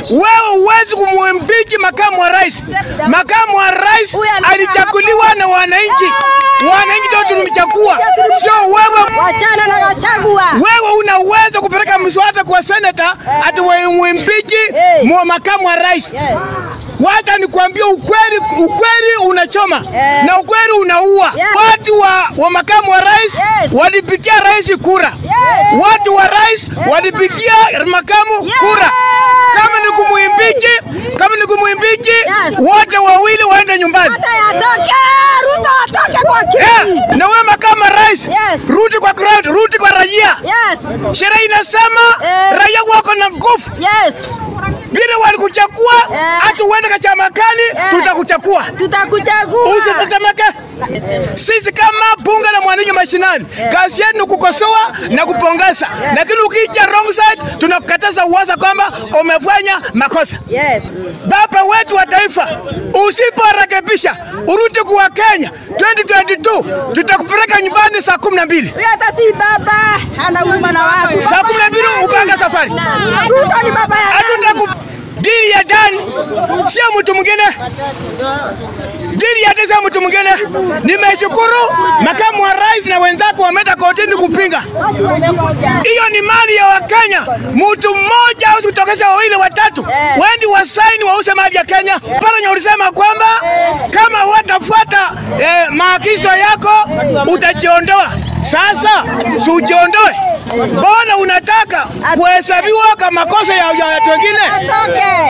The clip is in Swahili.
Wewe huwezi kumwimbichi makamu wa rais. Makamu wa rais Huyu anakaa alichaguliwa na wananchi, wananchi ndio tulimchagua, sio wewe. Wachana na Gachagua. Wewe una uwezo kupeleka mswada kwa senata ati wimwimbichi Eh. mwa makamu wa rais. Yes. Wacha nikwambie ukweli, ukweli unachoma Eh. na ukweli unaua. Yes. Watu wa, wa makamu wa rais Yes. walipigia rais kura, watu wa rais walipigia makamu Yes. kura. Kama ni kumwimbichi, kama ni kumwimbichi, Yes. wote wawili waende nyumbani. Hata yatoke, Ruto atoke kwa Eh, kiti. na wewe makamu wa rais Yes. rudi kwa crowd, rudi kwa raia. Yes. Sheria inasema Eh. raia wako na nguvu Yes. vile walikuchagua, Eh. hata uende kachamakani, tutakuchagua. Tutakuchagua. Usitetemeke. Sisi kama bunge la mwananchi mashinani, kazi yetu ni kukosoa na kupongeza, lakini ukija wrong side tunakukataza uwaza kwamba umefanya makosa. Yes. Baba wetu wa taifa, usiporekebisha urudi kuwa Kenya 2022 tutakupeleka nyumbani saa kumi na mbili Huyo hata si baba, hana huruma na watu. saa kumi na mbili upanga safari. Ruto ni baba ya Hatutaku dili ya Dan sio mtu mwingine, dili ya Dan sio mtu mwingine. Nimeshukuru makamu wa rais na wenzake wameenda kotini kupinga hiyo. Ni mali ya Wakenya, mtu mmoja au kutokesha wawili watatu wendi wasaini wause mali ya Kenya. Paranya ulisema kwamba kama watafuata eh, maagizo yako utajiondoa. Sasa si ujiondoe, mbona unataka kuhesabiwa kama makosa ya ya watu wengine? atoke.